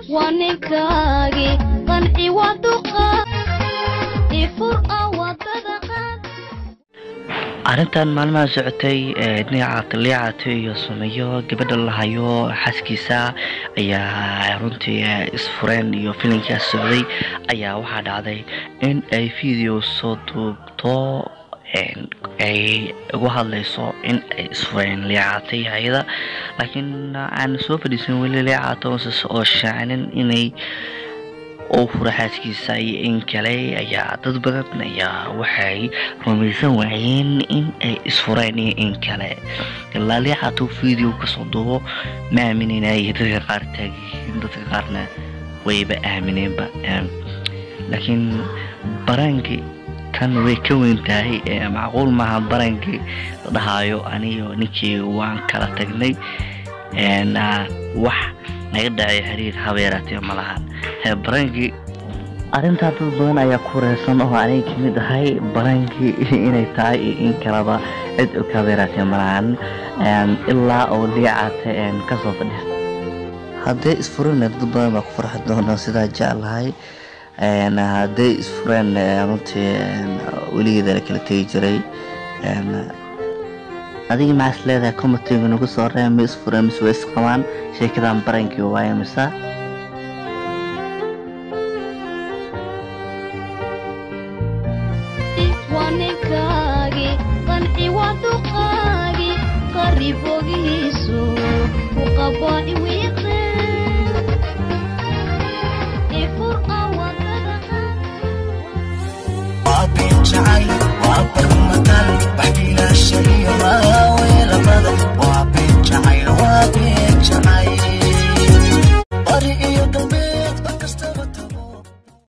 waa ninkaagii qanci waa duqa ifur ah wadada qaad arrintan maalmaha socotay ee dhinaca liicata iyo sumeyo gabadha la hayo xaaskiisa ayaa runtii eh, isfureen iyo filinkaas socday ayaa waxaa dhacday in ay video soo duubto een, ay ugu hadlayso in ay isfureen liicata iyo hayada laakiin aan soo fadhiisan weli liicata ooses oo shaacinin inay oo fura xaaskiisa iyo in kale ayaa dad badan ayaa waxay rumaysan waayeen in ay isfureen iyo in kale ilaa liicatuu video kasoo duubo ma aaminaynayo dadka qaar taagiin dadka qaarna wayba aamineenba Em, laakiin baraanki kan way ka weyn tahay ee macquul maaha barankii la dhahaayo aniyo ninkii waan kala tagnay een, ah, wax naga dhacay xiriir habeeraatee ma lahan Ee, barankii arrintaa dad badan ayaa ku reesan oo aniga kamid ahay barankii inay tahay iyo in kaleba cid og habeeraatee ma lahan Een, ilaa oo liicata een, kasoo fadhiista haddee isfureen dad badan baa ku farxi doona sidaa jeclahay Een, haddee isfureen ee, runtii een, weligeeda la kala tegi jiray Een, adiga maxaa is leedahay comatiga nagu soo reeb ma isfureen mise way isqabaan sheekadan barankii waaye mise waa ninkaagii qanci waa duqaagii qarib ogihiisu ku qabaa iwi